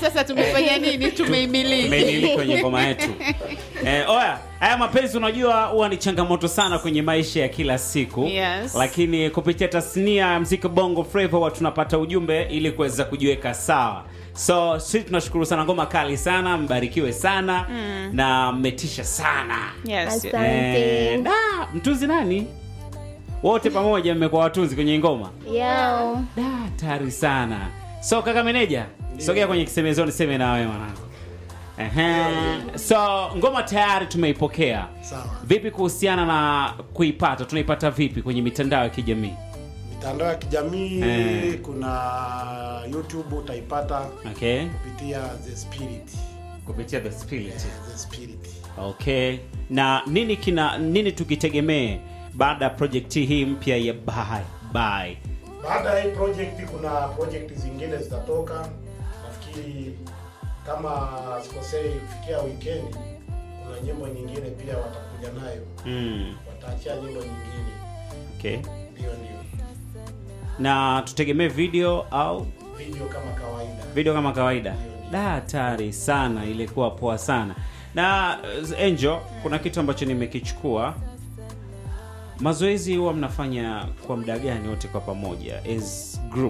sasa tumefanya nini tumeimiliki tumeimiliki kwenye ngoma yetu eh, oya haya mapenzi unajua huwa ni changamoto sana kwenye maisha ya kila siku Yes. lakini kupitia tasnia ya mziki bongo flava huwa tunapata ujumbe ili kuweza kujiweka sawa so sisi tunashukuru sana ngoma kali sana mbarikiwe sana na mmetisha sana yes. Asante. Eh, da, mtunzi nani wote pamoja mmekuwa watunzi kwenye ngoma Yao. da tari sana so kaka meneja sogea kwenye kisemezoni seme na wewe mwanangu Ehe. so ngoma tayari tumeipokea Sawa. vipi kuhusiana na kuipata tunaipata vipi kwenye mitandao ya kijamii mitandao ya kijamii Eh. kuna youtube utaipata okay kupitia the spirit kupitia the spirit the spirit okay na nini kina nini tukitegemee baada ya project hii mpya ya bye bye baada ya hii project kuna project zingine zitatoka nafikiri kama sikosei kufikia weekend kuna nyimbo nyingine pia watakuja nayo mm. wataachia nyimbo nyingine okay ndio ndio na tutegemee video au video kama kawaida video kama kawaida da hatari sana ilikuwa poa sana na uh, angel kuna kitu ambacho nimekichukua mazoezi huwa mnafanya kwa muda gani wote kwa pamoja as group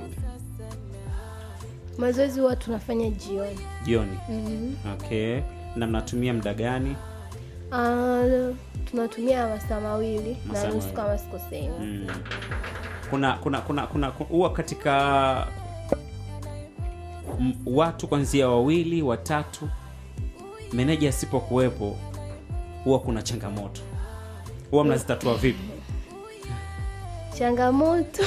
Mazoezi huwa tunafanya jioni. jioni okay na mnatumia muda gani Ah, tunatumia masaa mawili Masaa na nusu mawili. kama sikosei. mm. kuna kuna kuna kuna huwa katika m- watu kwanzia wawili watatu meneja asipokuwepo huwa kuna changamoto huwa mnazitatua vipi Changamoto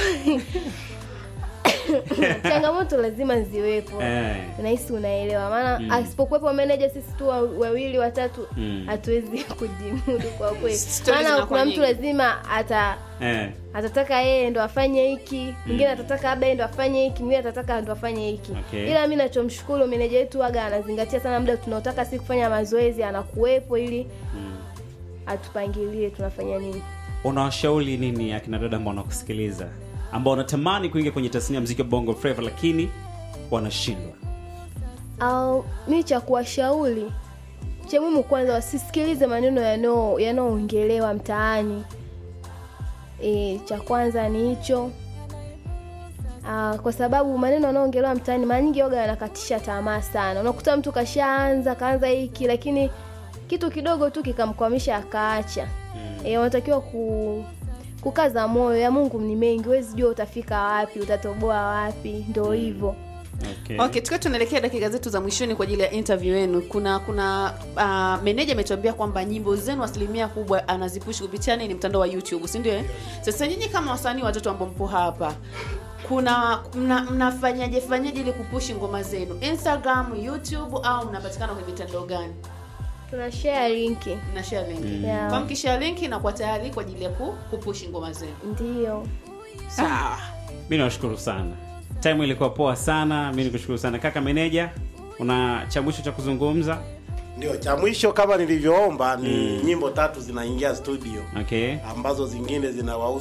changamoto lazima ziwepo. eh. Nahisi unaelewa, maana asipokuwepo meneja, sisi tu wa- wawili watatu Mm. hatuwezi kujimudu kwa kweli, Stories maana zinakuwa kuna mtu nyingi. lazima ata Eh. atataka yeye ndo afanye hiki mwingine atataka labda yeye ndo afanye hiki mwingine atataka ndo afanye hiki Okay. ila mi nachomshukuru meneja wetu waga anazingatia sana muda tunaotaka si kufanya mazoezi anakuwepo ili atupangilie tunafanya nini unawashauri nini akina dada ambao wanakusikiliza ambao wanatamani kuingia kwenye tasnia ya mziki wa bongo flava lakini wanashindwa au mi cha kuwashauri cha muhimu kwanza wasisikilize maneno yanao- yanayoongelewa mtaani e, cha kwanza ni hicho Ah, kwa sababu maneno yanayoongelewa mtaani mara nyingi yoga yanakatisha tamaa sana unakuta mtu kashaanza kaanza hiki lakini kitu kidogo tu kikamkwamisha akaacha mm. e, unatakiwa ku kukaza moyo ya mungu ni mengi huwezi jua utafika wapi utatoboa wapi ndo hivyo okay. okay tukiwa tunaelekea dakika zetu za mwishoni kwa ajili ya interview yenu kuna kuna uh, meneja ametuambia kwamba nyimbo zenu asilimia kubwa anazipushi kupitia nini mtandao wa youtube si ndio eh? sasa nyinyi kama wasanii watoto ambao mpo hapa kuna mna, mnafanyaje fanyaje ili kupushi ngoma zenu instagram youtube au mnapatikana kwenye mitandao gani tuna share linki mna share link Yeah. kwa mkishare link inakuwa tayari kwa ajili ya ku- kupushi ngoma zenu ndiyo sawa mi nawashukuru sana time ilikuwa poa sana mi nikushukuru sana kaka meneja una cha mwisho cha kuzungumza ndio cha mwisho kama nilivyoomba ni nyimbo tatu zinaingia studio okay ambazo zingine zinawahusu